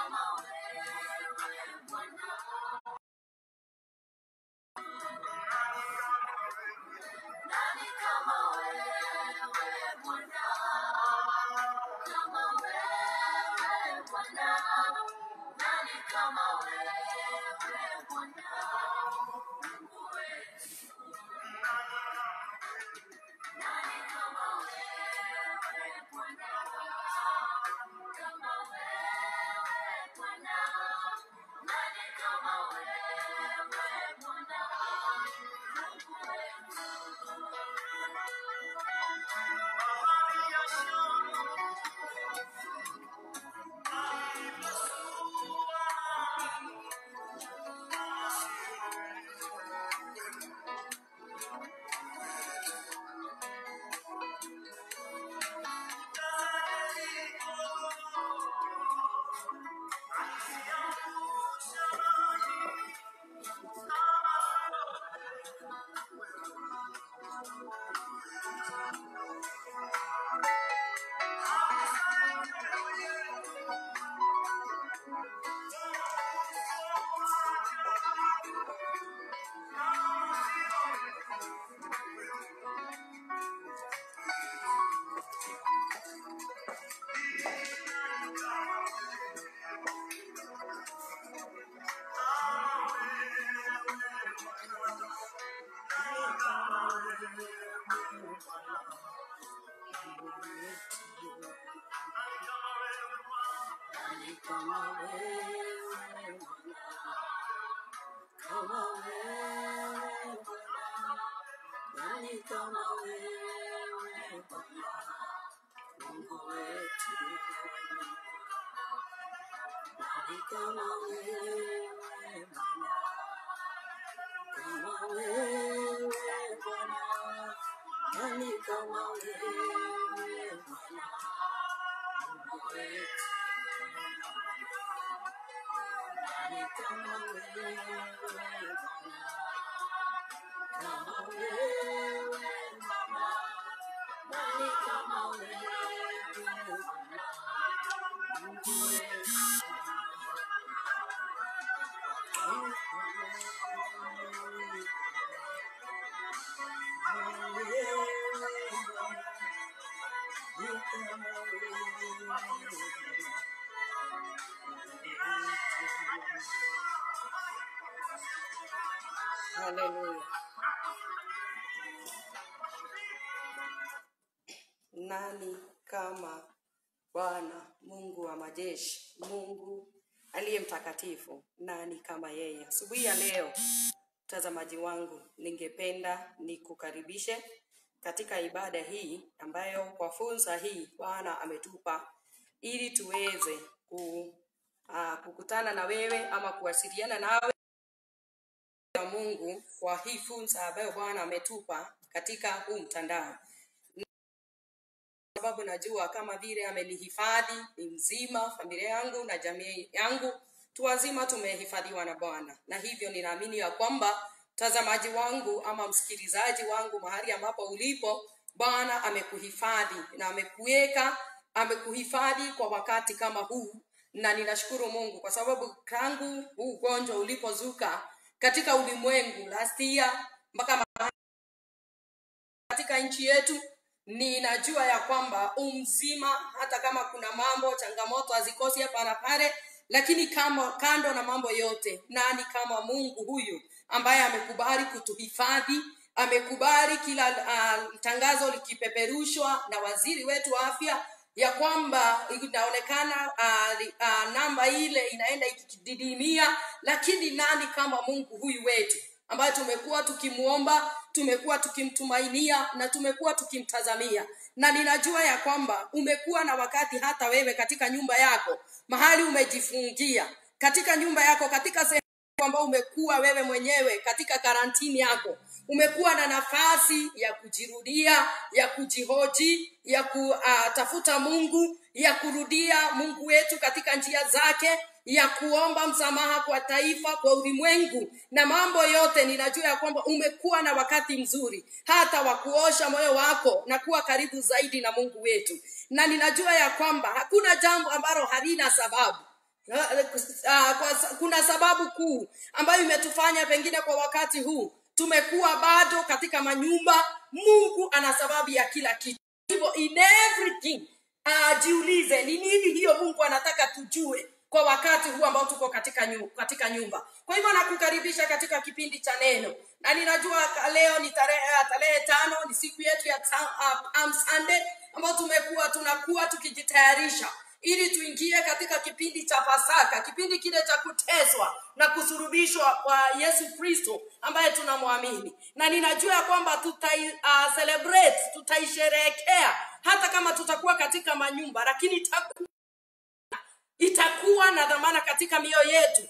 kama wewe kama wewe nani kama wewe Bwana Mungu wetu nani kama wewe Bwana kama wewe Bwana nani kama wewe Bwana Mungu wetu nani kama wewe Bwana kama wewe Bwana nani kama wewe Bwana Mungu wetu Haleluya. Nani kama Bwana Mungu wa majeshi, Mungu aliye mtakatifu? Nani kama yeye? Asubuhi ya leo, mtazamaji wangu, ningependa nikukaribishe katika ibada hii ambayo kwa fursa hii Bwana ametupa ili tuweze ku, uh, kukutana na wewe ama kuwasiliana nawe na Mungu kwa hii fursa ambayo Bwana ametupa katika huu mtandao sababu najua kama vile amenihifadhi ni mzima, familia yangu na jamii yangu tu wazima tumehifadhiwa na Bwana, na hivyo ninaamini ya kwamba mtazamaji wangu ama msikilizaji wangu, mahali ambapo ulipo, Bwana amekuhifadhi na amekuweka, amekuhifadhi kwa wakati kama huu, na ninashukuru Mungu kwa sababu tangu huu ugonjwa ulipozuka katika ulimwengu last year mpaka katika nchi yetu ninajua ya kwamba umzima hata kama kuna mambo changamoto hazikosi hapa na pale lakini kama kando na mambo yote nani kama mungu huyu ambaye amekubali kutuhifadhi amekubali kila uh, tangazo likipeperushwa na waziri wetu wa afya ya kwamba inaonekana uh, uh, namba ile inaenda ikididimia lakini nani kama mungu huyu wetu ambayo tumekuwa tukimuomba tumekuwa tukimtumainia na tumekuwa tukimtazamia na ninajua ya kwamba umekuwa na wakati hata wewe katika nyumba yako mahali umejifungia katika nyumba yako katika sehemu kwamba umekuwa wewe mwenyewe katika karantini yako umekuwa na nafasi ya kujirudia ya kujihoji ya kutafuta mungu ya kurudia mungu wetu katika njia zake ya kuomba msamaha kwa taifa kwa ulimwengu na mambo yote ninajua ya kwamba umekuwa na wakati mzuri hata wa kuosha moyo wako na kuwa karibu zaidi na mungu wetu na ninajua ya kwamba hakuna jambo ambalo halina sababu uh, kwa, kuna sababu kuu ambayo imetufanya pengine kwa wakati huu tumekuwa bado katika manyumba mungu ana sababu ya kila kitu hivyo in everything uh, jiulize ni nini hiyo mungu anataka tujue kwa wakati huu ambao tuko katika nyumba, katika nyumba kwa hivyo nakukaribisha katika kipindi cha neno na ninajua leo ni tarehe tarehe tano ni siku yetu ya uh, Palm Sunday ambao tumekuwa tunakuwa tukijitayarisha ili tuingie katika kipindi cha pasaka kipindi kile cha kuteswa na kusurubishwa kwa yesu kristo ambaye tunamwamini na ninajua ya kwamba tutai uh, celebrate tutaisherehekea hata kama tutakuwa katika manyumba lakini itakuwa, itakuwa na dhamana katika mioyo yetu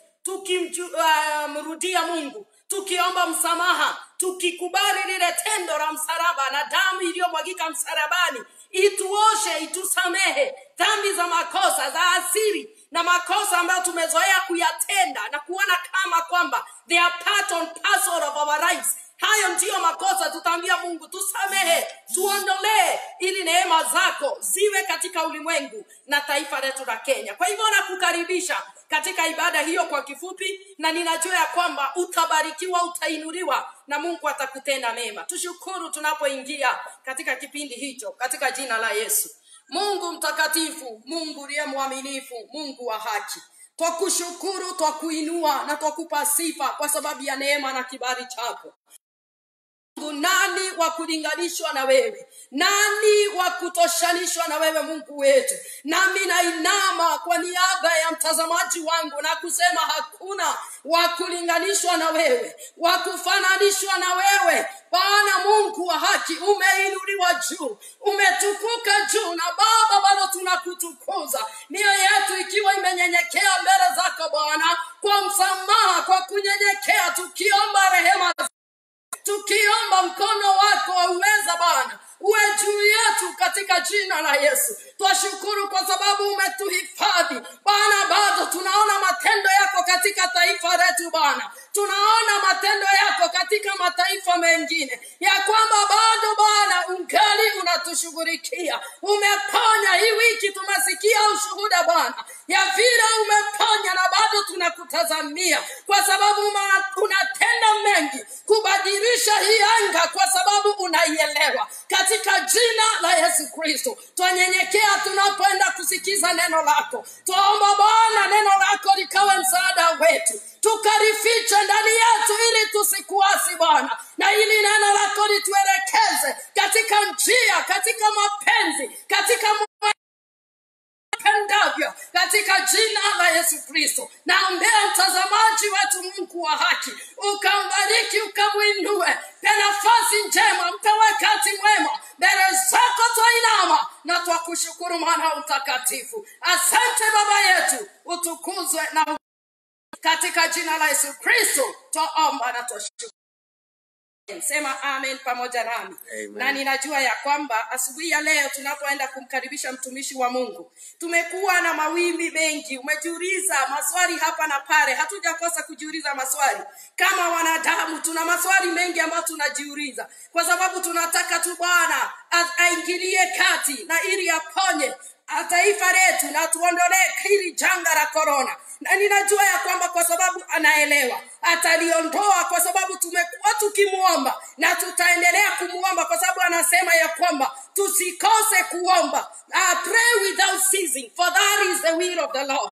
tukimrudia uh, mungu tukiomba msamaha tukikubali lile tendo la msalaba na damu iliyomwagika msalabani ituoshe itusamehe dhambi za makosa za asiri na makosa ambayo tumezoea kuyatenda na kuona kama kwamba they are part and parcel of our lives hayo ndiyo makosa tutaambia mungu tusamehe tuondolee ili neema zako ziwe katika ulimwengu na taifa letu la kenya kwa hivyo nakukaribisha katika ibada hiyo kwa kifupi na ninajua ya kwamba utabarikiwa utainuliwa na mungu atakutenda mema tushukuru tunapoingia katika kipindi hicho katika jina la yesu mungu mtakatifu mungu uliye mwaminifu mungu wa haki twakushukuru twakuinua na twakupa sifa kwa sababu ya neema na kibali chako mungu nani wa kulinganishwa na wewe nani wa kutoshanishwa na wewe mungu wetu nami nainama kwa niaba ya mtazamaji wangu na kusema hakuna wa kulinganishwa na wewe wa kufananishwa na wewe bwana mungu wa haki umeinuliwa juu umetukuka juu na baba bado tunakutukuza mioyo yetu ikiwa imenyenyekea mbele zako bwana kwa msamaha kwa kunyenyekea tukiomba rehema tukiomba mkono wako wa uweza bwana uwe juu yetu katika jina la yesu twashukuru kwa sababu umetuhifadhi bwana bado tunaona matendo yako katika taifa letu bwana tunaona matendo yako katika mataifa mengine ya kwamba bado bwana ungali unatushughulikia umeponya hii wiki tumesikia ushuhuda bwana ya vile umeponya na bado tunakutazamia kwa sababu unatenda mengi kubadilisha hii anga kwa sababu unaielewa katika jina la yesu kristo twanyenyekea tunapoenda kusikiza neno lako twaomba bwana neno lako likawe msaada wetu tukarifiche ndani yetu ili tusikuasi bwana na ili neno lako lituelekeze katika njia katika mapenzi katika pendavyo katika jina la yesu kristo naombea mtazamaji wetu mungu wa haki ukambariki ukamwinue pe nafasi njema mpe wakati mwema mbele zako twainama na twakushukuru mwana mtakatifu asante baba yetu utukuzwe na katika jina la yesu kristo twaomba na twashukuru sema amen pamoja nami Amen. na ninajua ya kwamba asubuhi ya leo tunapoenda kumkaribisha mtumishi wa mungu tumekuwa na mawimbi mengi umejiuliza maswali hapa na pale hatujakosa kujiuliza maswali kama wanadamu tuna maswali mengi ambayo tunajiuliza kwa sababu tunataka tu bwana a- aingilie kati na ili aponye a- taifa letu na tuondolee hili janga la korona na ninajua ya kwamba kwa sababu anaelewa ataliondoa kwa sababu tumekuwa tukimwomba na tutaendelea kumwomba kwa sababu anasema ya kwamba tusikose kuomba uh, pray without ceasing for that is the will of the lord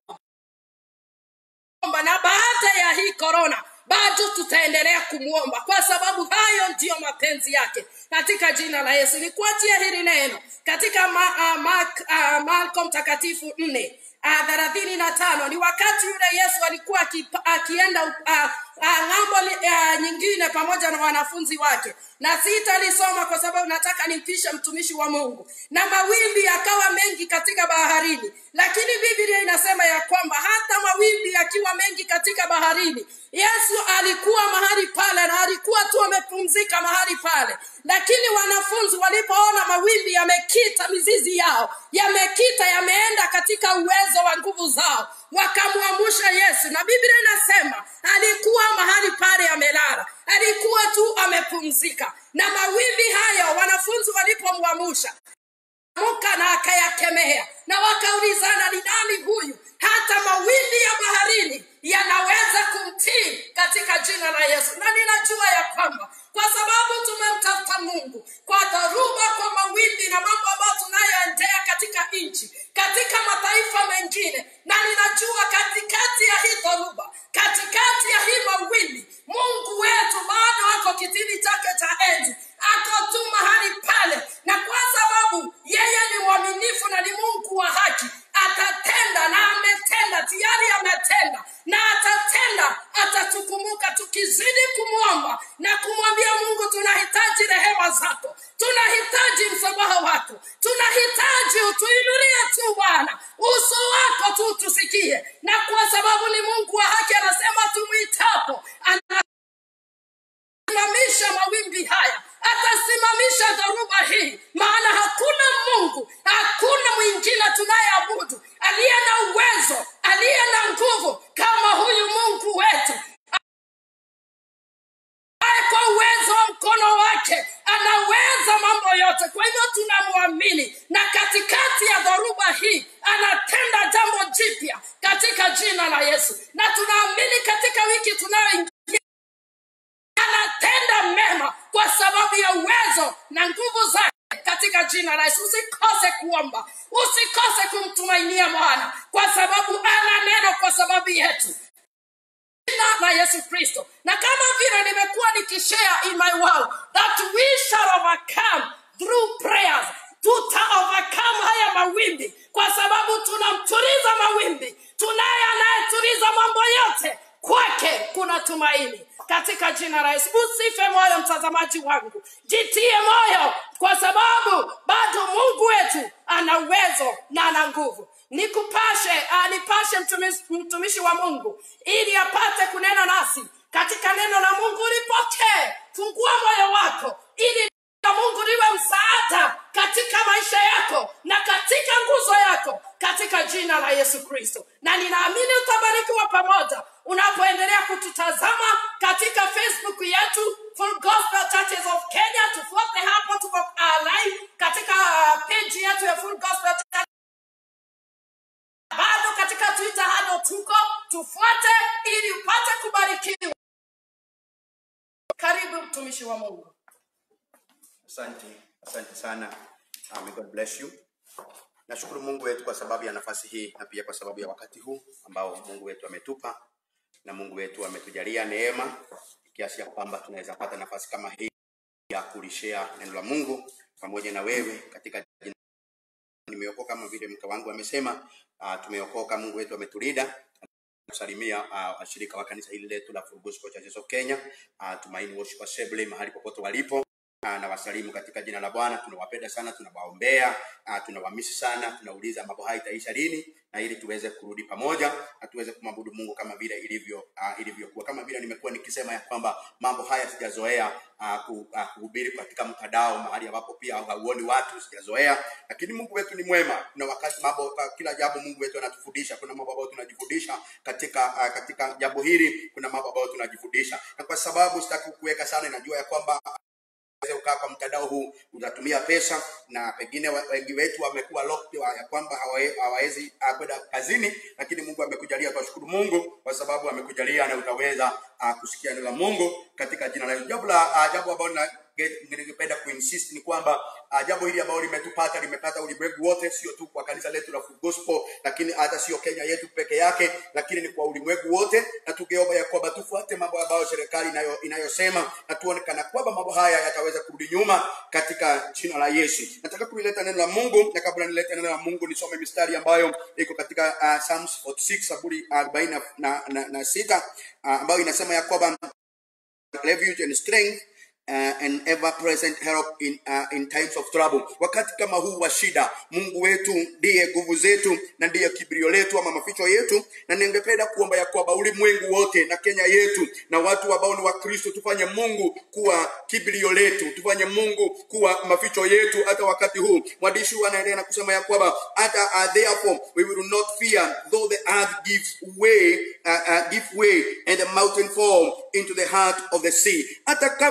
Omba, na baada ya hii korona bado tutaendelea kumwomba kwa sababu hayo ndiyo mapenzi yake katika jina la yesu nikuachia hili neno katika ma, uh, Mark, uh, marko mtakatifu nne uh, thelathini na tano ni wakati yule yesu alikuwa akipa- akienda uh, uh, ng'ambo li- uh, nyingine pamoja na wanafunzi wake na sitalisoma kwa sababu nataka nimpishe mtumishi wa mungu na mawimbi yakawa mengi katika baharini lakini biblia inasema ya kwamba hata mawimbi yakiwa mengi katika baharini yesu alikuwa mahali pale na alikuwa tu amepumzika mahali pale lakini wanafunzi walipoona mawimbi yamekita mizizi yao yamekita yameenda katika uwezo wa nguvu zao wakamwamusha yesu na biblia inasema alikuwa mahali pale amelala alikuwa tu amepumzika na mawimbi hayo wanafunzi walipomwamusha muka na akayakemea na wakaulizana ni nani huyu hata mawimbi ya baharini yanaweza kumtii katika jina la yesu na ninajua ya kwamba kwa sababu tumemtafuta mungu kwa dharuba kwa mawimbi na mambo ambayo tunayoendea katika nchi katika mataifa mengine na ninajua katikati ya hii dharuba katikati ya hii mawimbi mungu wetu bado ako kitini chake cha enzi ako tu mahali pale na kwa sababu yeye ni mwaminifu na ni mungu wa haki atatenda na ametenda tayari ametenda na atatenda atatukumbuka tukizidi kumwomba na kumwambia mungu tunahitaji rehema zako tunahitaji msamaha wako tunahitaji utuinulie tu bwana uso wako tu tusikie na kwa sababu ni mungu wa haki anasema tumwitapo ana atasimamisha mawimbi haya atasimamisha dhoruba hii maana hakuna mungu hakuna mwingine tunayeabudu aliye na uwezo aliye na nguvu kama huyu mungu wetu ambaye kwa uwezo wa mkono wake anaweza mambo yote kwa hivyo tunamwamini na katikati ya dhoruba hii anatenda jambo jipya katika jina la yesu na tunaamini katika wiki tunayoingia anatenda mema kwa sababu ya uwezo na nguvu zake katika jina la yesu usikose kuomba usikose kumtumainia bwana kwa sababu ana neno kwa sababu yetu jina la yesu kristo na kama vile nimekuwa nikishare in my world that we shall overcome through prayers tuta overcome haya mawimbi kwa sababu tunamtuliza mawimbi tunaye anayetuliza mambo yote kwake kuna tumaini katika jina la yesu usife moyo mtazamaji wangu jitie moyo kwa sababu bado mungu wetu ana uwezo na ana nguvu nikupashe uh, nipashe mtumishi, mtumishi wa mungu ili apate kunena nasi katika neno la mungu lipokee fungua moyo wako ili la mungu liwe msaada katika maisha yako na katika nguzo yako katika jina la yesu kristo na ninaamini utabarikiwa pamoja unapoendelea kututazama katika facebook yetu Full Gospel Churches of Kenya tufuate hapo tuko uh, live katika uh, page yetu ya Full Gospel Church bado katika twitter hado tuko tufuate ili upate kubarikiwa karibu mtumishi wa mungu Asante, asante sana. Uh, may God bless you. Nashukuru Mungu wetu kwa sababu ya nafasi hii na pia kwa sababu ya wakati huu ambao Mungu wetu ametupa na Mungu wetu ametujalia neema kiasi ya kwamba tunaweza pata nafasi kama hii ya kulishea neno la Mungu pamoja na wewe katika jina. Nimeokoka kama vile mke wangu amesema, uh, tumeokoka. Mungu wetu ametulinda kusalimia uh, washirika wa kanisa hili letu la Full Gospel Churches of Kenya, uh, Tumaini Worship Assembly mahali popote walipo Ah, na wasalimu katika jina la Bwana. Tunawapenda sana, tunawaombea, ah, tunawamisi sana, tunauliza mambo haya itaisha lini, na ili tuweze kurudi pamoja na tuweze kumwabudu Mungu kama vile ilivyo uh, ilivyokuwa. Kama vile nimekuwa nikisema ya kwamba mambo haya sijazoea uh, ku, uh, kuhubiri katika mtandao mahali ambapo pia hauoni watu, sijazoea, lakini Mungu wetu ni mwema. Kuna wakati mambo, kwa kila jambo Mungu wetu anatufundisha. Kuna mambo ambayo tunajifundisha katika uh, katika jambo hili, kuna mambo ambayo tunajifundisha, na kwa sababu sitaki kuweka sana, najua ya kwamba uweze kukaa kwa mtandao huu utatumia pesa na pengine wa- wengi wetu wamekuwa locked wa- ya kwamba hawae- hawawezi ah, kwenda kazini lakini mungu amekujalia twashukuru mungu kwa sababu amekujalia na utaweza uh, kusikia neno la mungu katika jina la Yesu. jambo la uh, jambo ambalo na- ge- ningependa kuinsist ni kwamba uh, jambo hili ambalo limetupata limepata ulimwengu wote sio tu kwa kanisa letu la Full gospel lakini hata sio kenya yetu peke yake lakini ni kwa ulimwengu wote na tugeomba ya kwamba tufuate mambo ambayo serikali inayo, inayosema na tuone kana kwamba mambo haya yataweza kurudi nyuma katika jina la yesu nataka kulileta neno la mungu na kabla nilete neno la mungu nisome mistari ambayo iko katika uh, Psalms 46 saburi arobaini na, na, na, na sita uh, ambayo inasema ya kwamba refuge and strength uh, and ever present help in, uh, in times of trouble wakati kama huu wa shida mungu wetu ndiye nguvu zetu na ndiye kibirio letu ama maficho yetu na ningependa kuomba ya kwamba ulimwengu wote na kenya yetu na watu ambao ni wakristo tufanye mungu kuwa kibirio letu tufanye mungu kuwa maficho yetu hata wakati huu mwandishi huu anaendelea na kusema ya kwamba hata uh, therefore we will not fear though the earth gives way uh, uh, give way and the mountain fall into the heart of the sea hata kama mambo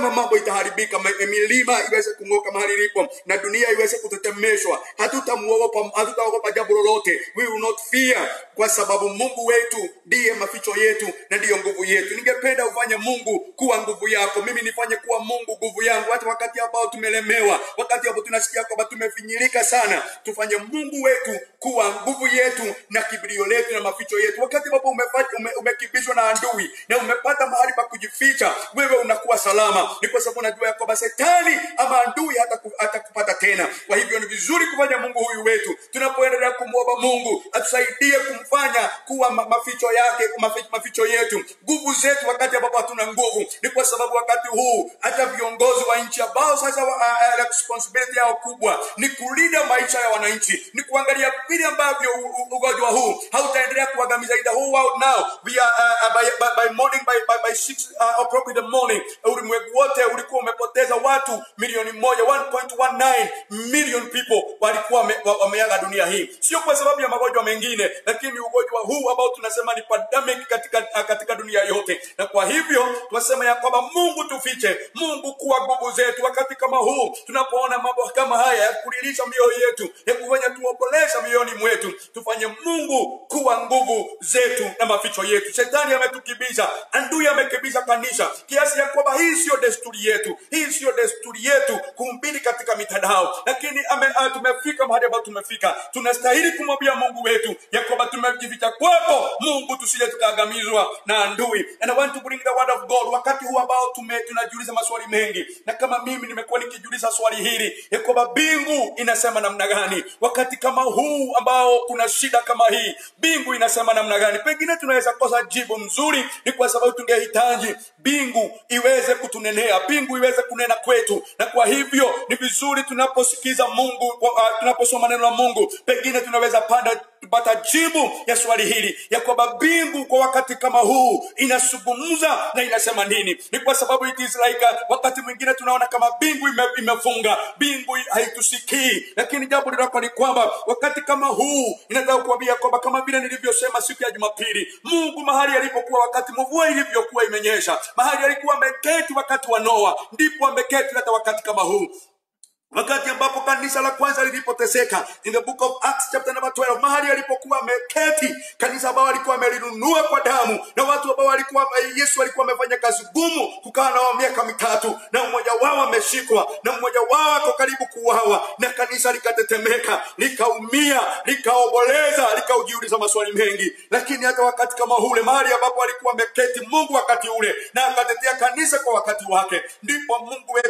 itaharibika ma- milima iweze kung'oka mahali ilipo na dunia iweze kutetemeshwa hatutamuogopa hatutaogopa jambo lolote we will not fear kwa sababu mungu wetu ndiye maficho yetu na ndiyo nguvu yetu ningependa ufanye mungu kuwa nguvu yako mimi nifanye kuwa mungu nguvu yangu hata wakati ambao tumelemewa wakati ambao tunasikia kwamba tumefinyilika sana tufanye mungu wetu kuwa nguvu yetu na kibilio letu na maficho yetu wakati ambapo umefanya- ume, umekimbizwa na adui na umepata mahali pa kujificha wewe unakuwa salama ni kwa sababu unajua ya kwamba setani ama adui hata hatakupata tena kwa hivyo ni vizuri kufanya mungu huyu wetu tunapoendelea kumwomba mungu atusaidie kumfanya kuwa ma, maficho yake maficho, maficho yetu nguvu zetu wakati ambapo hatuna nguvu ni kwa sababu wakati huu hata viongozi wa nchi ambao sasa wa- a- a- responsibility yao kubwa ni kulinda maisha ya wananchi ni kuangalia vile ambavyo u- u- ugonjwa huu hautaendelea kuangamiza in the whole world now we are uh, uh, by, by, by morning by, by, by six uh, o'clock in the morning ulimwengu wote ulikuwa umepoteza watu milioni moja 1.19 million people walikuwa wame- wa- wameaga dunia hii sio kwa sababu ya magonjwa mengine lakini ugonjwa huu ambao tunasema ni pandemic katika, katika dunia yote na kwa hivyo tunasema ya kwamba mungu tufiche mungu kuwa nguvu zetu wakati kama huu tunapoona mambo kama haya ya kulilisha mioyo yetu ya kufanya tuombolesha mioyoni mwetu tufanye mungu kuwa nguvu zetu na maficho yetu shetani ametukibisha andui amekibisha kanisa kiasi ya kwamba hii siyo desturi yetu hii siyo desturi yetu kuhubiri katika mitandao lakini ame, uh, tumefika mahali ambapo tumefika tunastahili kumwambia mungu wetu ya kwamba tumejificha kwako mungu tusije tukaagamizwa na andui and I want to bring the word of God wakati huu ambao tume, tunajiuliza maswali mengi na kama mimi nimekuwa nikijiuliza swali hili ya kwamba mbingu inasema namna gani wakati kama huu ambao kuna shida kama hii mbingu inasema namna gani pengine tunaweza kosa jibu mzuri ni kwa sababu tungehitaji mbingu iweze kutunenea mbingu iweze kunena kwetu na kwa hivyo ni vizuri tunaposikiza mungu uh, tunaposoma neno la mungu pengine tunaweza panda tupata jibu ya swali hili ya kwamba mbingu kwa wakati kama huu inazungumza na inasema nini ni kwa sababu it is like uh, wakati mwingine tunaona kama mbingu ime, imefunga mbingu haitusikii lakini jambo liloko ni kwamba wakati kama huu inataka kuambia kwamba kama vile nilivyosema siku ya jumapili mungu mahali alipokuwa wakati mvua ilivyokuwa imenyesha mahali alikuwa ameketi wakati wa noa ndipo ameketi hata wakati kama huu wakati ambapo kanisa la kwanza lilipoteseka in the book of acts chapter number 12 mahali alipokuwa ameketi kanisa ambao alikuwa amelinunua kwa damu na watu ambao walikuwa yesu alikuwa amefanya kazi gumu kukaa nao miaka mitatu na mmoja wao ameshikwa na mmoja wao ako karibu kuuawa na kanisa likatetemeka likaumia likaomboleza likaujiuliza maswali mengi lakini hata wakati kama ule mahali ambapo alikuwa ameketi mungu wakati ule na akatetea kanisa kwa wakati wake ndipo mungu wetu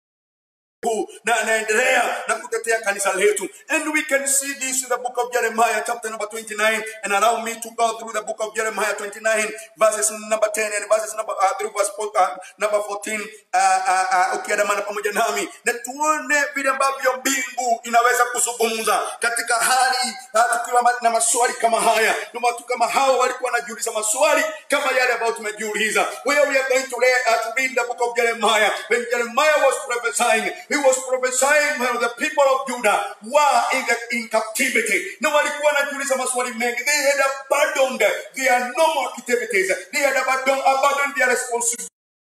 kuu na anaendelea na kutetea kanisa letu and we can see this in the book of jeremiah chapter number 29 and allow me to go through the book of jeremiah 29 verses number 10 and verses number uh, through verse four- uh, number 14 uh, uh, uh, ukiandamana pamoja nami na tuone vile ambavyo mbingu inaweza kuzungumza katika hali uh, tukiwa ma- na maswali kama haya na watu kama hao walikuwa wanajiuliza maswali kama yale ambayo tumejiuliza where we are going to, read, uh, to read the book of jeremiah when jeremiah was prophesying he was prophesying when the people of judah were in, the, in captivity na walikuwa wanajiuliza maswali mengi they had abandoned their normal activities they had abandoned, abandoned their responsibilities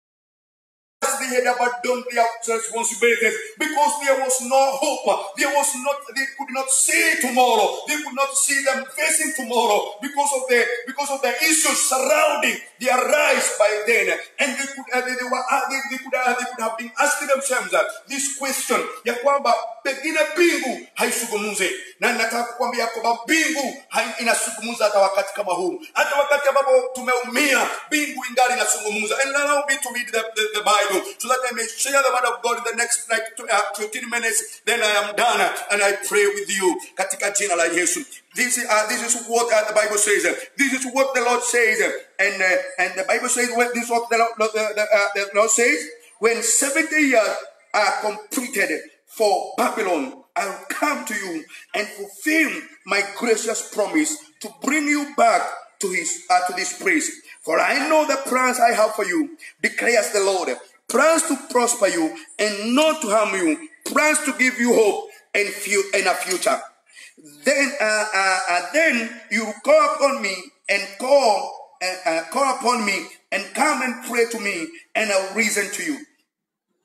they had abandoned their responsibilities because there was no hope. There was not. They could not see tomorrow. They could not see them facing tomorrow because of the because of the issues surrounding their rise by then. And they could uh, they, they were uh, they, they could uh, they could have been asking themselves uh, this question ya kwamba pengine mbingu haizungumze na nataka kukwambia kwamba mbingu hai- inazungumza hata wakati kama huu hata wakati ambapo tumeumia mbingu ingali inazungumza and allow me to read the, the, the bible so that i may share the word of god in the next like two, uh, 15 minutes then i am done and i pray with you katika jina la yesu this is, uh, this is what uh, the Bible says. This is what the Lord says. And uh, and the Bible says, well, this is what the, Lord- the, the, uh, the Lord says. When 70 years are completed for Babylon, I will come to you and fulfill my gracious promise to bring you back to his uh, to this place. For I know the plans I have for you, declares the Lord. Plans to prosper you and not to harm you. Plans to give you hope and, fu- and a future. Then, uh, uh, uh, then you call upon me and call, uh, uh, call upon me and come and pray to me, and I'll reason to you.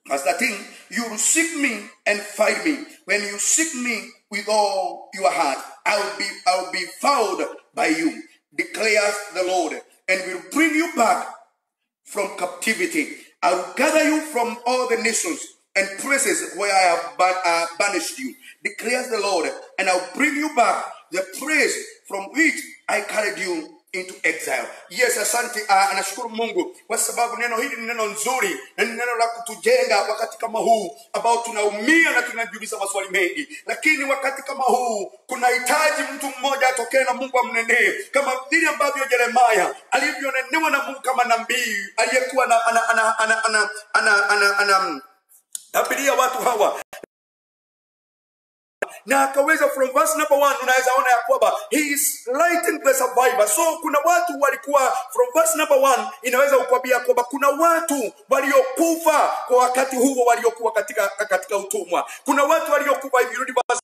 Verse 13, you will seek me and find me. When you seek me with all your heart, I will be, I will be found by you, declares the Lord, and will bring you back from captivity. I will gather you from all the nations and places where I have ban- uh, banished you, declares the Lord, and I'll bring you back the praise from which I carried you into exile. Yes, asante. Uh, anashukuru Mungu kwa sababu neno hili ni neno nzuri na ni neno la kutujenga wakati kama huu ambao tunaumia na tunajiuliza maswali mengi, lakini wakati kama huu kunahitaji mtu mmoja atokee na Mungu amnenee kama vile ambavyo Yeremaya alivyonenewa na Mungu kama nabii aliyekuwa ana ana ana ana ana ana ana ana tabiria watu hawa na akaweza from verse number one unaweza ona ya kwamba he is lighting the survivor so kuna watu walikuwa from verse number one inaweza kukwambia kwamba kuna watu waliokufa kwa wakati huo waliokuwa katika katika utumwa kuna watu waliokufa if you read verse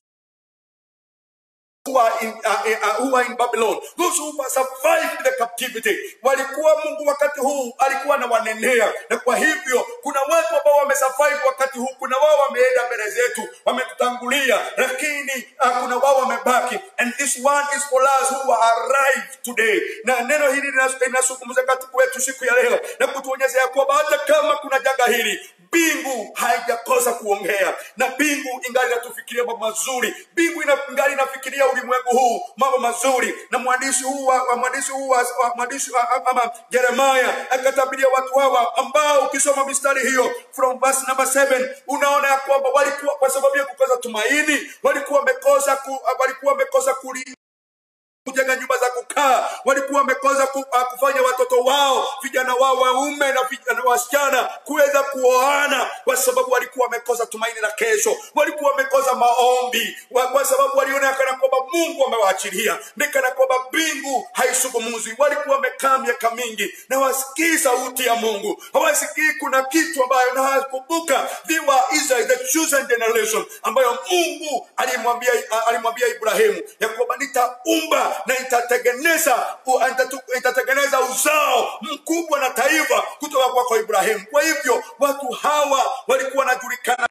who are in, uh, uh, who are in Babylon, those who survived the captivity. Walikuwa Mungu wakati huu alikuwa anawanenea, na kwa hivyo kuna watu ambao wamesurvive wakati huu, kuna wao wameenda mbele zetu, wametutangulia, lakini uh, kuna wao wamebaki, and this one is for us who are arrived today. Na neno hili linas- linazungumza katika wetu siku ya leo na kutuonyesha ya kwamba hata kama kuna janga hili mbingu haijakosa kuongea na mbingu ingali inatufikiria mambo mazuri mbingu ina- ingali inafikiria ulimwengu huu mambo mazuri na mwandishi huu wa, wa mwandishi huu wa, wa mwandishi wa, ama Yeremaya akatabiria watu hawa ambao ukisoma mistari hiyo from verse number 7 unaona ya kwamba walikuwa kwa sababu ya kukosa tumaini walikuwa wamekosa ku, walikuwa wamekosa kuli kujenga nyumba za kukaa walikuwa wamekosa ku, uh, kufanya watoto wao vijana wao waume na vijana wasichana kuweza kuoana kwa sababu walikuwa wamekosa tumaini la kesho walikuwa wamekosa maombi wa, kwa sababu waliona kana kwamba mungu amewaachilia nikana kwamba mbingu haisungumuzwi walikuwa wamekaa miaka mingi na wasikii sauti ya mungu hawasikii kuna kitu ambayo na hawakumbuka they were Israel, the chosen generation ambayo mungu alimwambia alimwambia ibrahimu ya kwamba nitaumba na nitatengeneza u- nitatu- nitatengeneza uzao mkubwa na taifa kutoka kwako ibrahimu kwa hivyo watu hawa walikuwa wanajulikana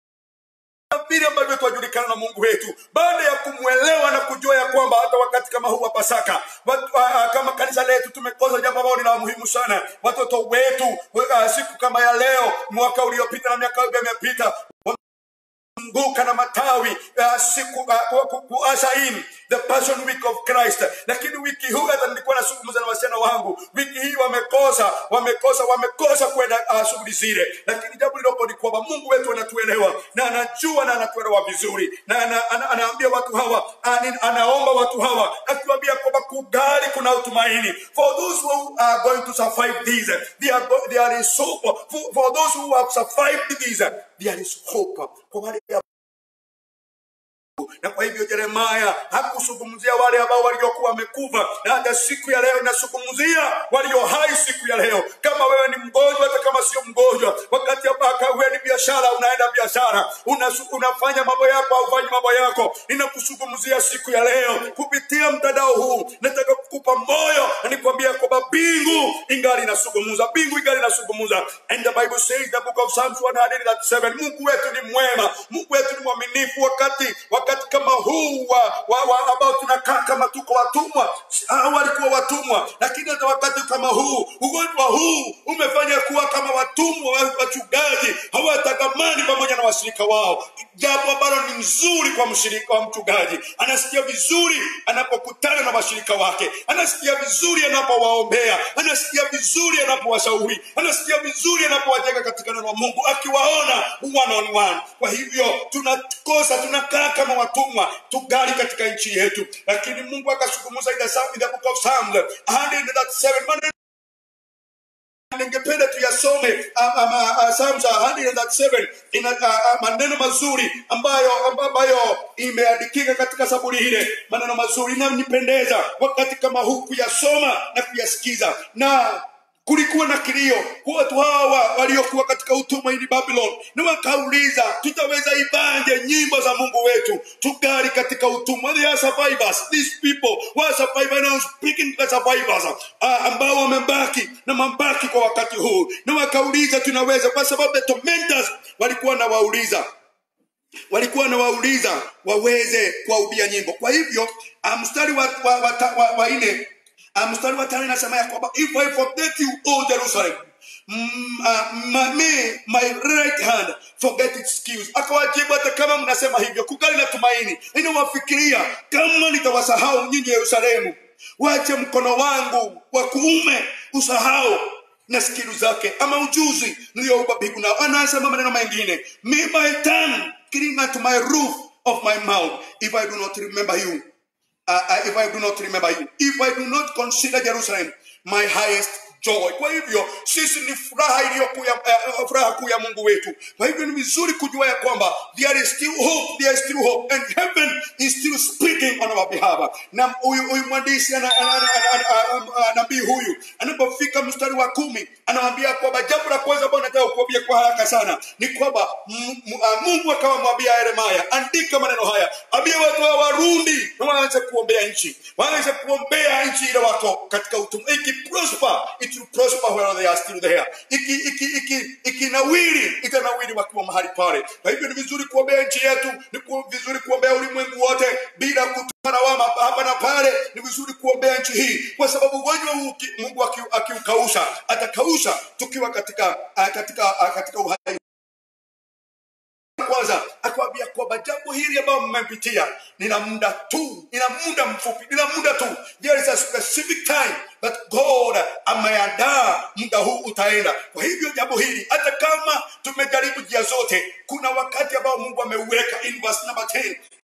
vile ambavyo twajulikana na mungu wetu baada ya kumwelewa na kujua ya kwamba hata wakati kama huu wa pasaka watu, uh, kama kanisa letu tumekosa jambo ambalo ni la muhimu sana watoto wetu uh, siku kama ya leo mwaka uliopita na miaka imepita mbuka na matawi uh, siku uh, ku- ku- kuasha in the passion week of christ lakini wiki huu hata nilikuwa nazungumza na wasichana wangu wiki hii wamekosa wamekosa wamekosa kwenda uh, shughuli zile lakini jambo liloko ni kwamba mungu wetu anatuelewa na anajua na anatuelewa vizuri na ana, ana, anaambia watu hawa ani, anaomba watu hawa akiwaambia kwamba kugali kuna utumaini for those who are going to survive this there, are, go- there is hope for, for those who have survived this there is hope kwa wale na kwa hivyo Yeremaya hakuzungumzia wale ambao waliokuwa wamekufa, na hata siku ya leo inazungumzia walio hai siku ya leo. Kama wewe ni mgonjwa, hata kama sio mgonjwa, wakati ambao wewe ni biashara, unaenda biashara, unasu, unafanya mambo yako au ufanyi mambo yako, ninakuzungumzia siku ya leo kupitia mtandao huu. Nataka kukupa moyo na nikwambia kwamba mbingu ingali inazungumza, mbingu ingali inazungumza. And the Bible says the book of Psalms 137, Mungu wetu ni mwema, Mungu wetu ni mwaminifu wakati wakati kama huu wa, wa, wa ambao tunakaa kama tuko watumwa. Hao walikuwa watumwa, lakini hata wakati kama huu, ugonjwa huu umefanya kuwa kama watumwa wa wachungaji, hawatagamani pamoja na washirika wao, jambo ambalo ni nzuri kwa mshirika wa mchungaji. Anasikia vizuri anapokutana na washirika wake, anasikia vizuri anapowaombea, anasikia vizuri anapowashauri, anasikia vizuri anapowajenga katika neno la Mungu, akiwaona one on one. Kwa hivyo tunakosa, tunakaa kama watumwa, tugali katika nchi yetu, lakini Mungu akazungumza in the Psalm- in the book of Psalms 137 maneno ningependa tuyasome um, um, uh, Psalms 137 ina uh, uh, maneno mazuri ambayo ambayo imeandikika katika saburi ile, maneno mazuri inanipendeza wakati kama huu kuyasoma na kuyasikiza na kulikuwa na kilio kwa watu hawa waliokuwa katika utumwa ili babylon na wakauliza tutaweza ibanje nyimbo za mungu wetu tugali katika utumwa they are survivors these people were survivors now speaking the survivors uh, ambao wamebaki na mabaki kwa wakati huu na wakauliza tunaweza kwa sababu the tormentors walikuwa na wauliza walikuwa na wauliza waweze kuwaubia nyimbo kwa hivyo ah, mstari wa, wa, wa, wa, wa, wa nne ah, mstari wa tano inasema ya kwamba if I forget you o Jerusalem mm, uh, my, may my right hand forget its skills akawajibu hata kama mnasema hivyo kugali na tumaini inawafikiria kama nitawasahau nyinyi Yerusalemu wache mkono wangu wa kuume usahau na skilu zake ama ujuzi niliyoupa mbingu nao anasema maneno mengine may my tongue cling unto my roof of my mouth if i do not remember you uh, uh, if i do not remember you if i do not consider jerusalem my highest joy kwa hivyo sisi ni furaha iliyoku ya, uh, furaha kuu ya mungu wetu kwa hivyo ni vizuri kujua ya kwamba there is still hope there is still hope and heaven is still speaking on our behalf na huyu huyu mwandishi ana- ana- ana- ana- ana- ana- nabii huyu anapofika mstari wa kumi anawambia kwamba jambo la kwanza ambao nataka kuambia kwa haraka sana ni kwamba m- m- ah, mungu akawa mwambia yeremaya andika maneno haya ambia watu wa warundi na waanze kuombea nchi waanze kuombea nchi ile wako katika utumwa ikiprosper it will prosper where they are still there iki iki iki ikinawiri itanawiri wakiwa mahali pale kwa hivyo ni vizuri kuombea nchi yetu ni ku- vizuri kuombea ulimwengu wote bila kutoa lawama hapa na pale ni vizuri kuombea nchi hii kwa sababu ugonjwa huu uki- mungu aki- akiukausha atakausha tukiwa katika ah, katika ah, katika uhai kwanza akawambia kwamba jambo hili ambayo mmepitia nina muda tu nina muda mfupi nina muda tu there is a specific time that god ameandaa muda huu utaenda kwa hivyo jambo hili hata kama tumejaribu njia zote kuna wakati ambao mungu ameuweka in verse number 10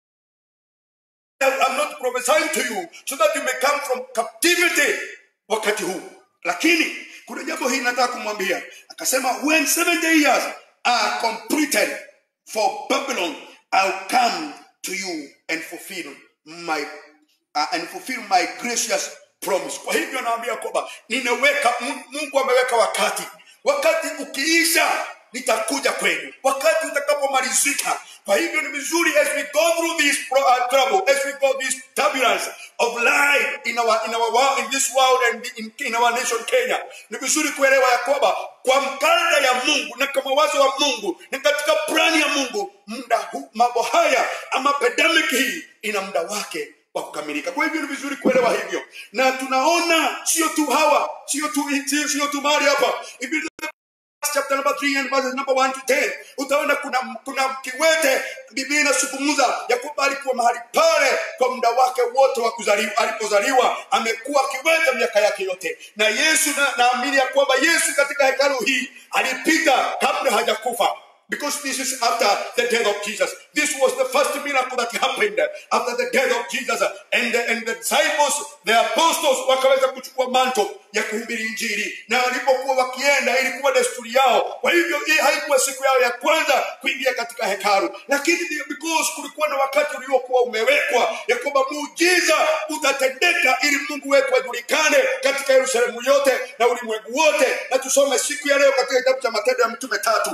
I'm not prophesying to you so that you may come from captivity wakati huu lakini kuna jambo hili nataka kumwambia akasema when 70 years are completed for babylon i'll come to you and fulfill my uh, and fulfill my gracious promise kwa hivyo naambia kwamba ninaweka Mu- mungu ameweka wakati wakati ukiisha nitakuja kwenu wakati utakapomalizika kwa hivyo ni vizuri as we go through this pro, uh, trouble as we go this turbulence of life in our, in our world, in this world and in, in our nation Kenya ni vizuri kuelewa ya kwamba kwa mkanda ya Mungu na kwa mawazo wa Mungu na katika plani ya Mungu muda huu mambo haya ama pandemic hii ina muda wake wa kukamilika kwa hivyo ni vizuri kuelewa hivyo na tunaona sio tu hawa sio tu sio, sio tu mali hapa If you chapter number 3 and verses number 1 to 10 utaona kuna kuna kiwete biblia inazungumza ya kwamba alikuwa mahali pale kwa muda wake wote wa kuzaliwa alipozaliwa amekuwa kiwete miaka yake yote na yesu na- naamini ya kwamba yesu katika hekalu hii alipita kabla hajakufa Because this is after the death of Jesus. This was the first miracle that happened after the death of Jesus. And the, and the disciples, the apostles, wakaweza kuchukua manto ya kuhubiri injili na walipokuwa wakienda ilikuwa desturi yao kwa hivyo hii haikuwa siku yao ya kwanza kuingia katika hekalu lakini ndio because kulikuwa na wakati uliokuwa umewekwa ya kwamba muujiza utatendeka ili mungu wetu ajulikane katika yerusalemu yote na ulimwengu wote na tusome siku ya leo katika kitabu cha matendo ya mitume tatu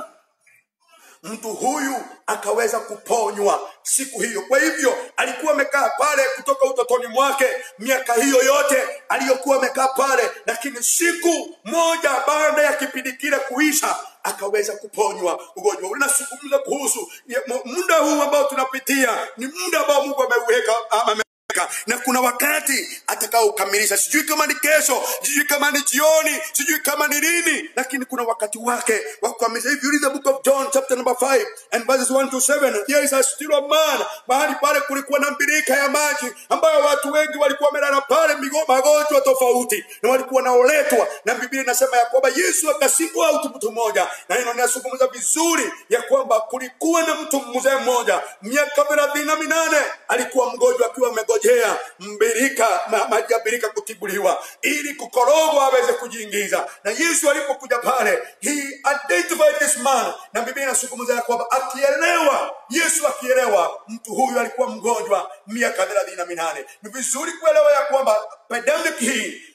mtu huyu akaweza kuponywa siku hiyo kwa hivyo alikuwa amekaa pale kutoka utotoni mwake miaka hiyo yote aliyokuwa amekaa pale lakini siku moja baada ya kipindi kile kuisha akaweza kuponywa ugonjwa ule nazungumza kuhusu ya- mu- muda huu ambao tunapitia ni muda ambao mungu ameuweka ame na kuna wakati atakaokamilisha sijui kama ni kesho sijui kama ni jioni sijui kama ni lini lakini kuna wakati wake wa kukamilisha if you read the book of john chapter number 5 and verses 1 to 7 there is a still a man mahali pale kulikuwa na mbirika ya maji ambayo watu wengi walikuwa wamelala pale migo- magonjwa tofauti na walikuwa naoletwa na biblia inasema ya kwamba yesu akasikwa mtu mtu mmoja na hilo linazungumza vizuri ya kwamba kulikuwa na mtu mzee mmoja miaka thelathini na minane alikuwa mgonjwa akiwa amegojea mbirika ma, maji ya birika kutibuliwa ili kukorogwa aweze kujiingiza na yesu alipokuja pale he identified this man na biblia inazungumza ya kwamba akielewa yesu akielewa mtu huyu alikuwa mgonjwa miaka thelathini na minane ni vizuri kuelewa ya kwamba pandemic hii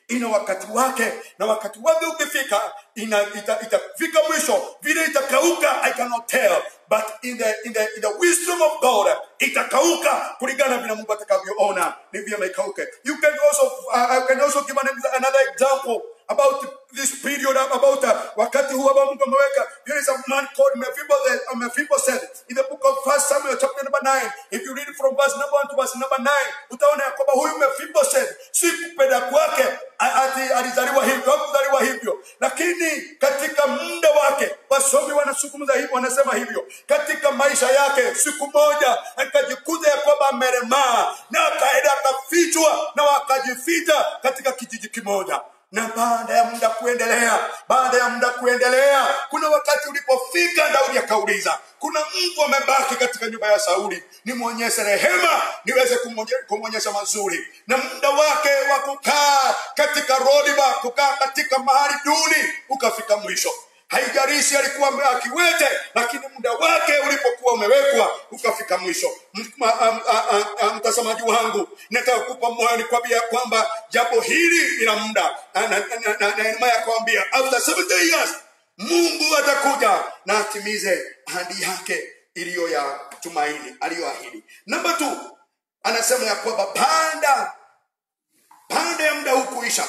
ina wakati wake na wakati wake ukifika ina, ita, itafika mwisho vile itakauka i cannot tell but in the, in the, in the wisdom of god itakauka kulingana vile mungu atakavyoona ni vyema ikauke you can also, uh, I can also give an, another example about this period about uh, wakati huu ambao mungu ameweka there is a man called Mephibosheth, uh, Mephibosheth in the book of first samuel chapter number 9 if you read from verse number 1 to verse number 9 utaona ya kwamba huyu Mephibosheth si kupenda kwake a- ati alizaliwa hivyo hakuzaliwa hivyo lakini katika muda wake wasomi wanazungumza hivyo wanasema hivyo katika maisha yake siku moja akajikuta ya kwamba ameremaa na akaenda akafichwa na wakajificha katika kijiji kimoja na baada ya muda kuendelea baada ya muda kuendelea kuna wakati ulipofika daudi akauliza kuna mtu amebaki katika nyumba ya sauli nimwonyeshe rehema niweze kumwonye- kumwonyesha mazuri na muda wake wa kukaa katika rodiba kukaa katika mahali duni ukafika mwisho haijarishi alikuwa akiwete lakini muda wake ulipokuwa umewekwa ukafika mwisho M- ma- am- a- a- a- mtazamaji wangu nataka kupa moyo nikwambia ya kwamba jambo hili lina muda Na- na- na- na- na Yeremia akwambia after 70 years mungu atakuja na atimize ahadi yake iliyo ya tumaini aliyoahidi namba t anasema ya kwamba baada baada ya muda huu kuisha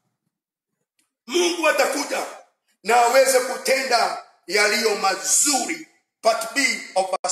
mungu atakuja na aweze kutenda yaliyo mazuri part b of verse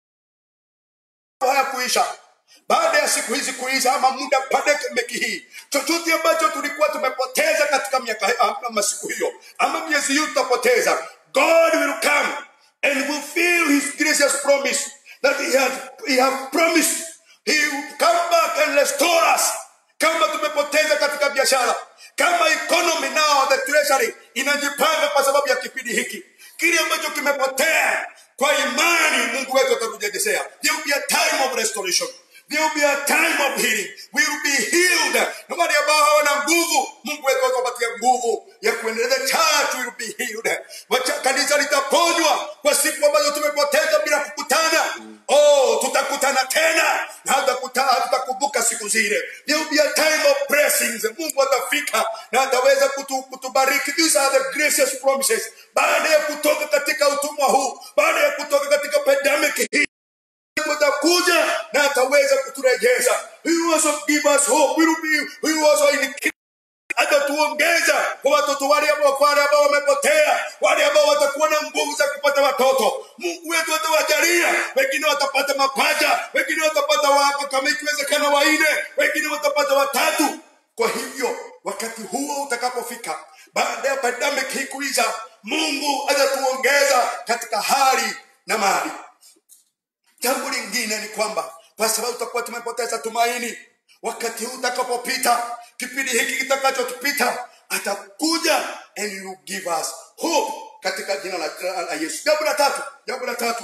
haya kuisha baada ya siku hizi kuisha ama muda pandemiki hii chochote ambacho tulikuwa tumepoteza katika miaka ama masiku hiyo ama miezi hiyo tutapoteza god will come and fulfill his gracious promise that he had, he have promised he will come back and restore us kama tumepoteza katika biashara kama economy now the treasury inajipanga kwa sababu ya kipindi hiki kile ambacho kimepotea kwa imani mungu wetu atatujegezea there will be a time of restoration there will be a time of healing we will be healed na wale ambao hawana nguvu mungu wetu atapatia nguvu ya kuendeleza the church will be healed Wacha, kanisa litaponywa kwa siku ambazo tumepoteza bila kukutana oh tutakutana tena na hatakuta- hatutakumbuka siku zile there will be a time of blessings mungu atafika na ataweza kutu, kutubariki these are the gracious promises baada ya kutoka katika utumwa huu baada ya kutoka katika pandemic hii atakuja na ataweza kuturejeza he will also give us hope we will be, we will also increase atatuongeza kwa watoto wale ambao wale ambao wamepotea wale ambao watakuwa na nguvu za kupata watoto mungu wetu atawajalia wengine watapata mapaja wengine watapata wa- kama ikiwezekana waine wengine watapata watatu kwa hivyo wakati huo utakapofika baada ya pandemic hii kuisha mungu atatuongeza katika hali na mali jambo lingine ni kwamba kwa sababu tutakuwa tumepoteza tumaini wakati huu utakapopita kipindi hiki kitakachotupita atakuja and you give us hope katika jina la, la, la yesu jambo la tatu jambo la tatu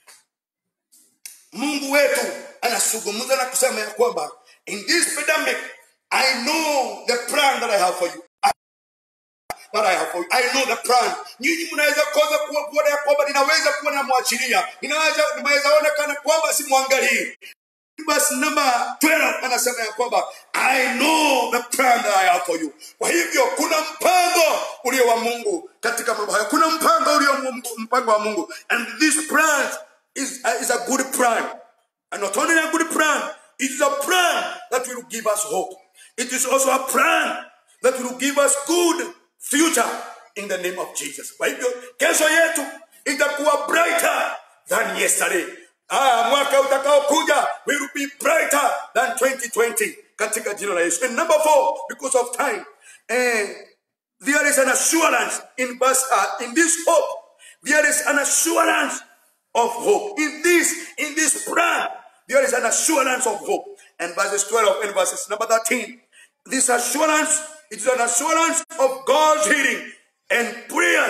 mungu wetu anazungumza na kusema ya kwamba in this pandemic i know the plan that i have for you that I have for you. I know the plan. Nyinyi mnaweza koza kuwa kuona ya kwamba ninaweza kuwa namwachilia, ninaweza ninaweza ona kana kwamba simwangalii. Basi namba 12 anasema ya kwamba I know the plan that I have for you. Kwa hivyo kuna mpango ulio wa Mungu katika mambo haya. Kuna mpango ulio Mungu- mpango wa Mungu and this plan is, uh, is a good plan. And not only a good plan, it is a plan that will give us hope. It is also a plan that will give us good future in the name of Jesus. Kwa hivyo kesho yetu itakuwa brighter than yesterday. Ah, mwaka utakaokuja will be brighter than 2020 katika jina la Yesu. And number four, because of time, eh, there is an assurance in verse, uh, in this hope. There is an assurance of hope. In this, in this plan, there is an assurance of hope. And verses 12 and verses number 13. This assurance, it is an assurance of God's healing and prayers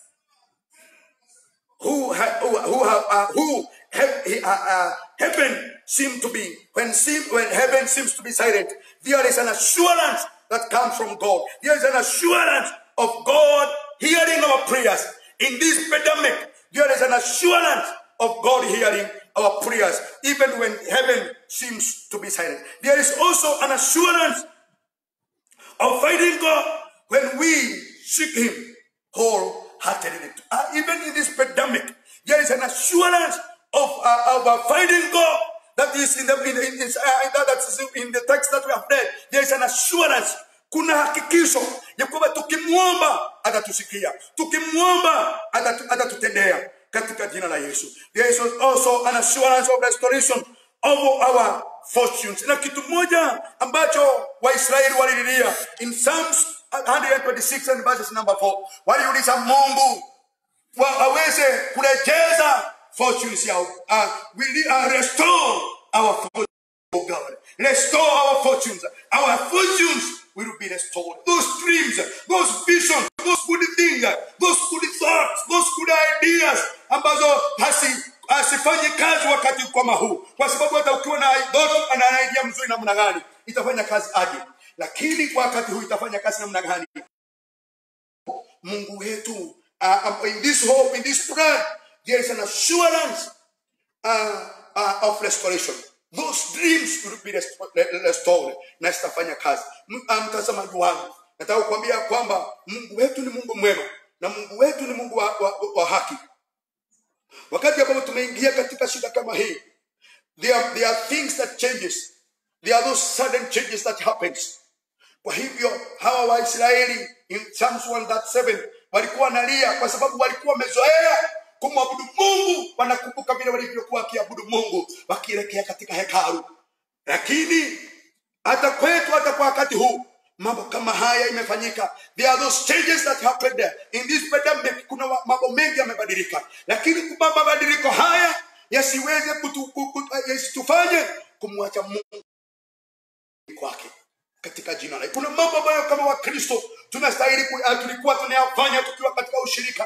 who ha, who who, have, uh, who have, uh, uh, heaven seem to be when seem, when heaven seems to be silent there is an assurance that comes from god there is an assurance of god hearing our prayers in this pandemic there is an assurance of god hearing our prayers even when heaven seems to be silent there is also an assurance of finding God when we seek Him wholeheartedly. Uh, even in this pandemic, there is an assurance of, uh, of uh, finding God that is in the, in, the- in, in, uh, that is in the text that we have read. There is an assurance kuna hakikisho ya kwamba tukimwomba atatusikia tukimwomba atatu- atatutendea katika jina la yesu there is also an assurance of restoration of our fortunes na kitu moja ambacho waisraeli walililia in psalms 126 and verses number 4 waliuliza mungu wa- aweze kurejeza fortunes yao uh, will, uh, restore our fortunes Oh God, restore our fortunes. Our fortunes will be restored. Those dreams, those visions, those good things, those good thoughts, those good ideas ambazo hasi asifanyi kazi wakati kama huu, kwa sababu hata ukiwa na ndoto na idea mzuri namna gani itafanya kazi aje, lakini kwa wakati huu itafanya kazi namna gani? Mungu wetu uh, um, in this hope, in this prayer, there is an assurance uh, uh, of restoration. Those dreams will be resto- re- restored na zitafanya kazi. M- uh, Mtazamaji wangu, nataka kukwambia kwamba Mungu wetu ni Mungu mwema na Mungu wetu ni Mungu wa, wa, wa haki. Wakati ambapo tumeingia katika shida kama hii, there are, there are things that changes. There are those sudden changes that happens. Kwa hivyo hawa Waisraeli in Psalms 137 walikuwa wanalia kwa sababu walikuwa wamezoea kumwabudu Mungu, wanakumbuka vile walivyokuwa wakiabudu Mungu wakielekea katika hekalu. Lakini hata kwetu, hata kwa wakati huu mambo kama haya imefanyika. There are those changes that happened there. in this pandemic. Kuna wa- mambo mengi yamebadilika, lakini kwa mabadiliko haya yasiweze kutu- ku- ku- yasitufanye kumwacha Mungu kwake katika jina la kuna mambo ambayo kama wakristo tunastahili ku- uh, tulikuwa tunayafanya tukiwa katika ushirika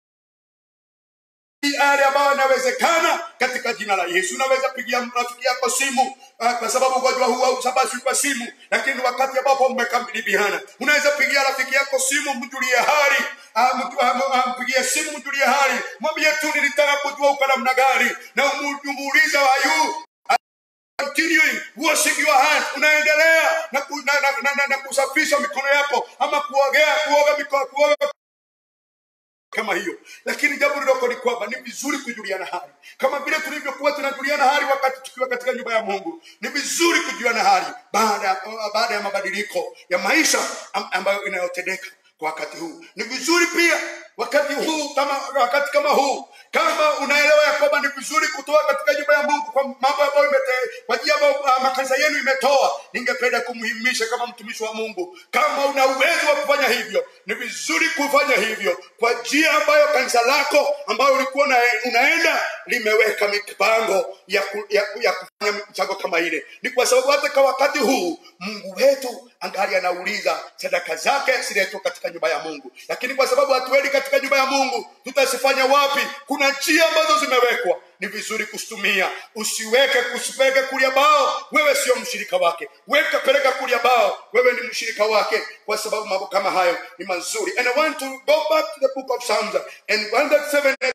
yale ambayo yanawezekana katika jina la yesu unaweza pigia rafiki yako simu uh, kwa sababu ugonjwa huu hausambazwi kwa simu lakini wakati ambapo mmekabiliana unaweza pigia rafiki yako simu mjulie hali uh, mtu- uh, uh, mpigie simu mjulie hali mwambie tu nilitaka kujua uko namna gani na umu- umuulize wayu continuing washing your hands unaendelea na, ku, na, na, na, na, na kusafisha mikono yako ama kuogea kuoga mikono kuoga kama hiyo lakini jambo liloko ni kwamba ni vizuri kujuliana hali kama vile tulivyokuwa tunajuliana hali wakati tukiwa katika nyumba ya mungu ni vizuri kujuliana hali baada baada ya mabadiliko ya maisha am- ambayo inayotendeka kwa wakati huu ni vizuri pia wakati huu kama wakati kama huu kama unaelewa ya kwamba ni vizuri kutoa katika nyumba ya mungu kwa mambo ambayo imete kwa njia ambayo uh, makanisa yenu imetoa ningependa kumhimisha kama mtumishi wa mungu kama una uwezo wa kufanya hivyo ni vizuri kufanya hivyo kwa njia ambayo kanisa lako ambayo ulikuwa una, unaenda limeweka mipango ya, ku, ya, ku- ya kufanya mchango kama ile ni kwa sababu hata kwa wakati huu mungu wetu angali anauliza sadaka zake ziletwe katika nyumba ya mungu lakini kwa sababu hatuendi katika nyumba ya mungu tutazifanya wapi kuna njia ambazo zimewekwa ni vizuri kuzitumia usiweke kusipeleke kulia bao wewe sio mshirika wake weka peleka kulia bao wewe ni mshirika wake kwa sababu mambo kama hayo ni mazuri and i want to go back to the book of psalms and 137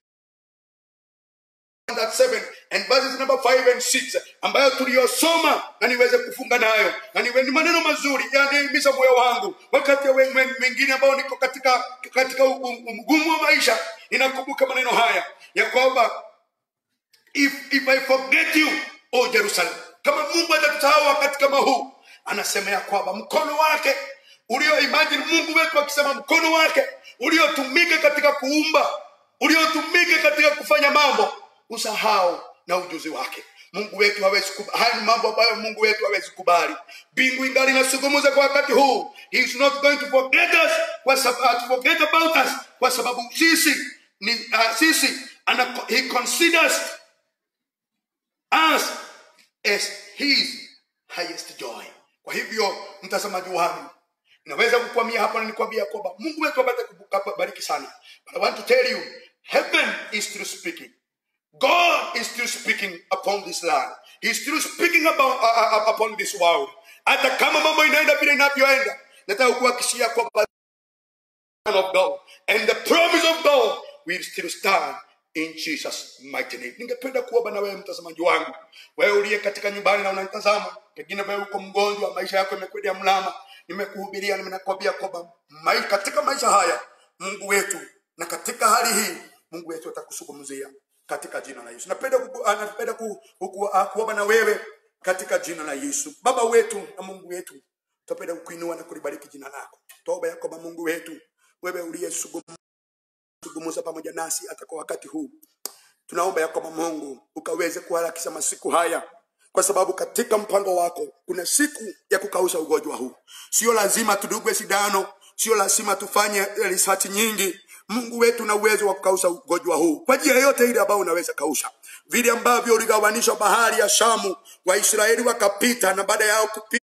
that 7 and verses number 5 and 6 ambayo tuliyosoma na niweze kufunga nayo na niwe ni maneno mazuri yanihimiza moyo wangu wakati ya we- mengine ambao niko katika katika u- u- mgumu wa maisha ninakumbuka maneno haya ya kwamba if, if I forget you o Jerusalem kama Mungu atatusahau wakati kama huu anasema ya kwamba mkono wake ulio imagine Mungu wetu akisema mkono wake uliotumika katika kuumba uliotumika katika kufanya mambo usahau na ujuzi wake Mungu wetu hawezi kubali. Haya ni mambo ambayo Mungu wetu hawezi kubali. Mbingu ingali inazungumza kwa wakati huu. He is not going to forget us kwa sababu to forget about us kwa sababu sisi ni uh, sisi ana, he considers us as his highest joy. Kwa hivyo mtazamaji wangu, naweza kukwamia hapa na nikwambia kwamba Mungu wetu apate kubariki sana. But I want to tell you, heaven is still speaking. God is still speaking upon this land. He is still speaking about, uh, uh, upon this world. Hata kama mambo inaenda vile inavyoenda, nataka kuhakikishia kwamba of God and the promise of God will still stand in Jesus mighty name. Ningependa kuomba na wewe mtazamaji wangu, wewe uliye katika nyumbani na unanitazama, pengine wewe uko mgonjwa, maisha yako yamekwenda mlama, nimekuhubiria nimenakwambia kwamba mai, katika maisha haya mungu wetu na katika hali hii mungu wetu atakusungumzia katika jina la yesu napenda kuku- ah, napenda ku- kuku- ah, kuomba na wewe katika jina la yesu baba wetu na mungu wetu tupenda kukuinua na kulibariki jina lako toba ya kwamba mungu wetu wewe uliyezungumza pamoja nasi hata kwa wakati huu tunaomba ya kwamba mungu ukaweze kuharakisha masiku haya kwa sababu katika mpango wako kuna siku ya kukausha ugonjwa huu sio lazima tudugwe sindano sio lazima tufanye research nyingi mungu wetu na uwezo wa kukausha ugonjwa huu kwa njia yote ile ambayo unaweza kausha vile ambavyo uligawanisha bahari ya shamu waisraeli wakapita na baada yao kupita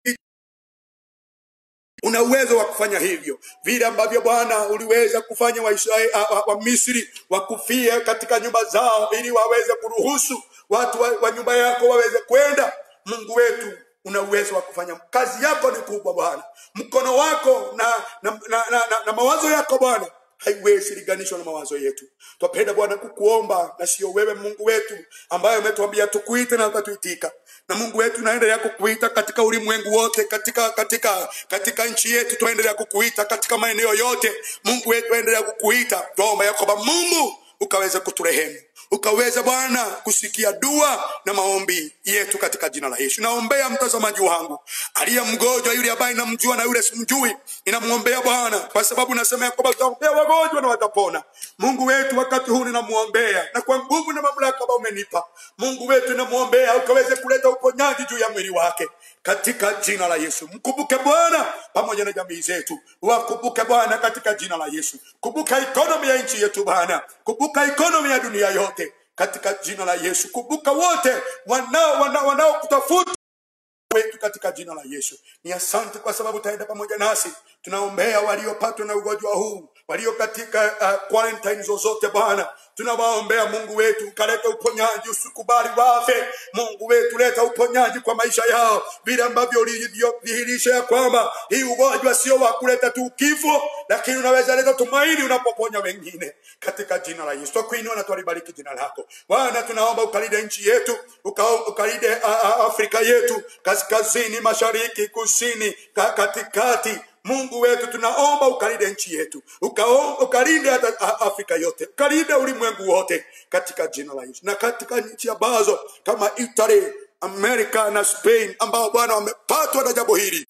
una uwezo wa kufanya hivyo vile ambavyo bwana uliweza kufanya waisraeli wa, wa, wa misri wakufie katika nyumba zao ili waweze kuruhusu watu wa, wa nyumba yako waweze kwenda mungu wetu una uwezo wa kufanya kazi yako ni kubwa bwana mkono wako na, na, na, na, na, na mawazo yako bwana haiwezi linganishwa na mawazo yetu twapenda bwana kukuomba na sio wewe mungu wetu ambaye umetuambia tukuite na ukatuitika na mungu wetu naendelea kukuita katika ulimwengu wote katika katika katika nchi yetu twaendelea kukuita katika maeneo yote mungu wetu aendelea kukuita twaomba ya kwamba mungu ukaweze kuturehemu ukaweze bwana kusikia dua na maombi yetu katika jina la yesu naombea mtazamaji wangu aliye mgonjwa yule ambaye namjua na yule simjui ninamwombea bwana kwa sababu nasema ya kwamba utaombea wagonjwa na watapona mungu wetu wakati huu ninamwombea na kwa nguvu na mamlaka ambayo umenipa mungu wetu namwombea ukaweze kuleta uponyaji juu ya mwili wake katika jina la yesu mkumbuke bwana pamoja na jamii zetu wakumbuke bwana katika jina la yesu kumbuka ikonomi ya nchi yetu bwana kumbuka ikonomi ya dunia yote katika jina la yesu kumbuka wote wanao wanao wanaokutafuta wetu katika jina la yesu ni asante kwa sababu utaenda pamoja nasi tunaombea waliopatwa na ugonjwa huu walio katika uh, quarantine zozote bwana tunawaombea mungu wetu ukaleta uponyaji usikubali wafe mungu wetu leta uponyaji kwa maisha yao vile ambavyo ulivyodhihirisha ya kwamba hii ugonjwa sio wa kuleta tu kifo lakini unaweza leta tumaini unapoponya wengine katika jina la yesu twakuinua na twalibariki jina lako bwana tunaomba ukalinde nchi yetu uka, ukalinde uh, uh, afrika yetu kaskazini mashariki kusini ka, katikati mungu wetu tunaomba ukalinde nchi yetu Ukao- ukalinde hata a- afrika yote ukalinde ulimwengu wote katika jina la yesu na katika nchi ambazo kama italy amerika na spain ambao bwana wamepatwa na jambo hili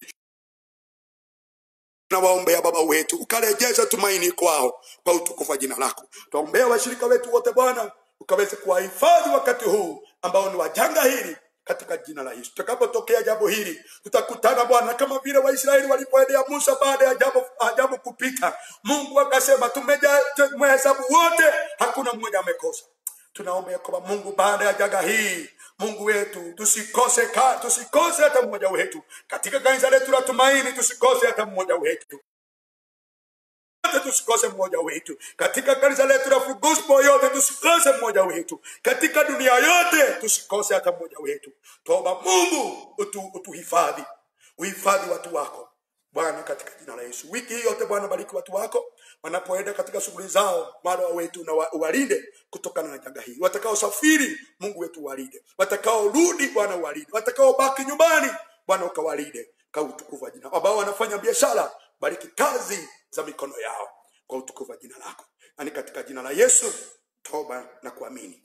tunawaombea baba wetu ukarejesha tumaini kwao kwa utukufu wa jina lako twaombea washirika wetu wote bwana ukaweze kuwahifadhi wakati huu ambao ni wajanga hili katika jina la yesu tutakapotokea jambo hili tutakutana bwana kama vile waisraeli walipoendea musa baada ya jambo, ah, jambo kupita mungu akasema tumeja- tumehesabu wote hakuna mmoja amekosa tunaombea kwamba mungu baada ya janga hii mungu wetu tusikose ka, tusikose hata mmoja wetu katika kanisa letu la tumaini tusikose hata mmoja wetu yote tusikose mmoja wetu katika kanisa letu la Full Gospel yote tusikose mmoja wetu katika dunia yote tusikose hata mmoja wetu toba mungu utu, utuhifadhi uhifadhi watu wako bwana katika jina la yesu wiki hii yote bwana bariki watu wako wanapoenda katika shughuli zao mara wetu na wa- uwalinde kutokana na janga hili watakaosafiri mungu wetu uwalinde watakaorudi bwana uwalinde watakaobaki nyumbani bwana ukawalinde kwa utukufu wa jina ambao wanafanya biashara bariki kazi za mikono yao kwa utukufu wa jina lako nani katika jina la yesu toba na kuamini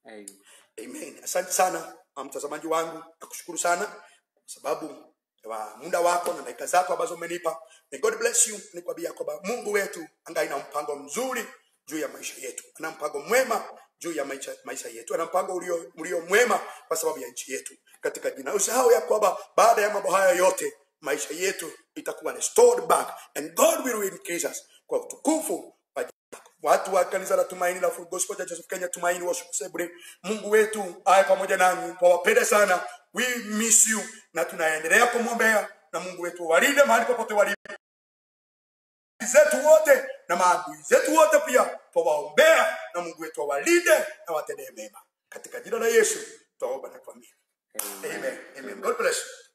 amen asante sana ah, mtazamaji wangu nakushukuru sana kwa sababu wa muda wako na dakika zako ambazo umenipa May god bless you nikwambia kwamba mungu wetu angai na mpango mzuri juu ya maisha yetu ana mpango mwema juu ya maisha, maisha yetu ana mpango ulio, ulio mwema kwa sababu ya nchi yetu katika jina usahau ya kwamba baada ya mambo haya yote maisha yetu itakuwa restored back and god will increase us kwa utukufu wa jina lako. watu wa kanisa la tumaini la Full Gospel Church of Kenya tumaini worship assembly mungu wetu aye pamoja nanyi twawapenda sana we miss you na tunaendelea kumwombea na mungu wetu walinde mahali popote walipo zetu wote na maadui zetu wote pia twawaombea na mungu wetu awalinde na watendee mema katika jina la yesu twaomba na kuamini amen amen god bless you